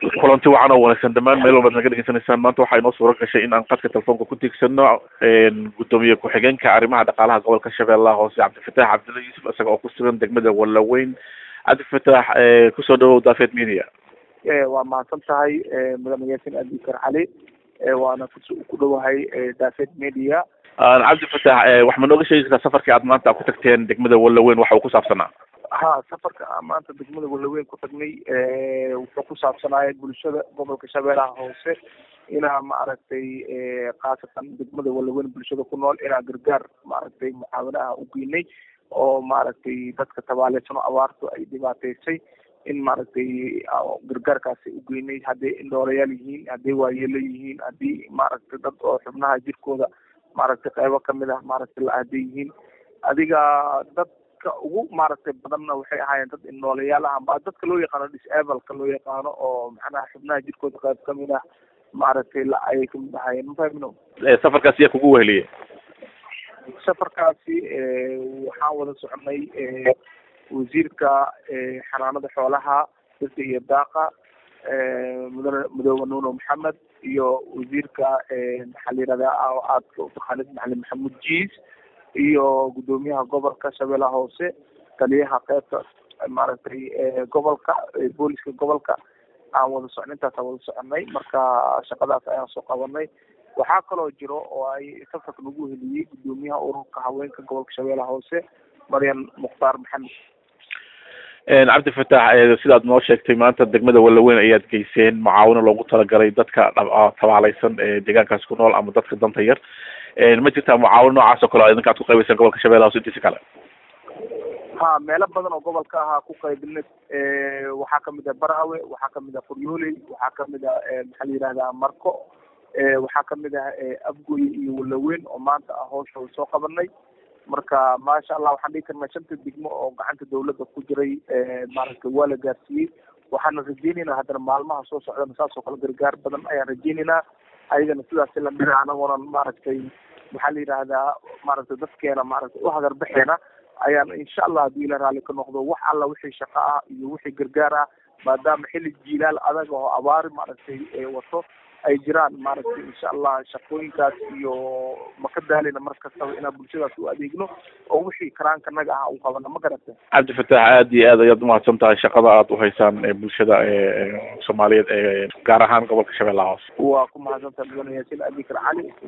kulanti wacan oo wanaagsan dhammaan meel walbaad naga dhegeysanaysaan maanta waxaa inoo suura gashay in aan qadka telefoonka ku tiigsano gudoomiye ku-xigeenka arrimaha dhaqaalaha gobolka shabeellaha hoose cabdifatax cabdilla yuusuf isaga oo ku sugan degmada wallaweyn cabdifatax kusoo dhawow daafeed media waa mahadsan tahay mudane yaasin abikar cali waana ku dhowahay daafeed media cabdifatax wax ma nooga sheegi kartaa safarkii aad maanta ku tagteen degmada wallaweyn waxa uu ku saabsanaa ha safarka aan maanta degmada wallaweyn ku tagnay wuxuu ku saabsanaaya bulshada gobolka shabeellaha hoose inaa maaragtay khaasatan degmada wallaweyn bulshada ku nool inaa gargaar maaragtay mucaawinaha u geynay oo maaragtay dadka tabaaleysan oo abaartu ay dhibaateysay in maaragtay gargaarkaasi u geynay hadday indhoolayaal yihiin hadday waayeelo yihiin haddii maaragtay dad oo xubnaha jirkooda maaragtay qeybo kamid ah maaragtay la hadday yihiin adiga dad ugu maaragtay badanna waxay ahaayeen dad indhoolayaal ah amba dadka loo yaqaano disableka loo yaqaano oo macnaha xubnaha jirkooda qayb kamid ah maaragtay la ayay kamid ahaayeen mafahmino safarkaasi yaa kugu weheliye safarkaasi waxaan wada soconay wasiirka xanaanada xoolaha dadka iyo daaqa mudane mudoobe nuno maxamed iyo wasiirka maxaa la yihahdaa aadka utaqaanid macalin maxamuud jiis iyo gudoomiyaha gobolka shabeellaha hoose taliyaha qeybta maaragtay gobolka booliska gobolka aan wada socnay intaasaan wada soconay marka shaqadaas ayaan soo qabanay waxaa kaloo jiro oo ay safarka nagu heliyey gudoomiyaha ururka haweenka gobolka shabeellaha hoose maryan mukhtaar maxamed cabdifatax sidaad noo sheegtay maanta degmada wallaweyn ayaad geyseen mucaawino loogu talagalay dadka tabaaleysan ee deegaankaas ku nool ama dadka danta yar ma jirtaa mucaawino noocaas oo kale idinka ad ku qaybaysaan gobolka shabeellaha hoose intiisa kale ha meelo badan oo gobolka ahaa ku qaybinay waxaa kamid ah barawe waxaa kamid ah qoryooley waxaa kamid ah maxaa la yihahdaa marko waxaa kamid ah afgoy iyo wallaweyn oo maanta ah hooshooda soo qabanay marka maasha allah waxaan dhihi karnaa shanta degmo oo gacanta dawladda ku jiray maaragtay waa la gaarsiiyey waxaana rajeyneynaa haddana maalmaha soo socdana saas oo kale gargaar badan ayaan rajeyneynaa ayagana sidaasi lamid a anagoona maaragtay maxaa la yidhaahdaa maaragtay dadkeena maaragtay u hagarbaxeena ayaan insha allah haddii ila raalli ka noqdo wax alla wixii shaqo ah iyo wixii gargaar ah maadaama xilli jiilaal adag oo abaari maaragtay wato ay jiraan maaragtay insha allah shaqooyinkaas iyo maka daalina mar kastaba inaan bulshadaas u adeegno oo wixii karaanka naga ah u qabana ma garata cabdifatax aad iyo aad ayaad umahadsan tahay shaqada aad uhaysaan bulshada soomaaliyeed ee gaar ahaan gobolka shabeellaha hoose waa ku mahadsantahay mudane yaasin abikar cali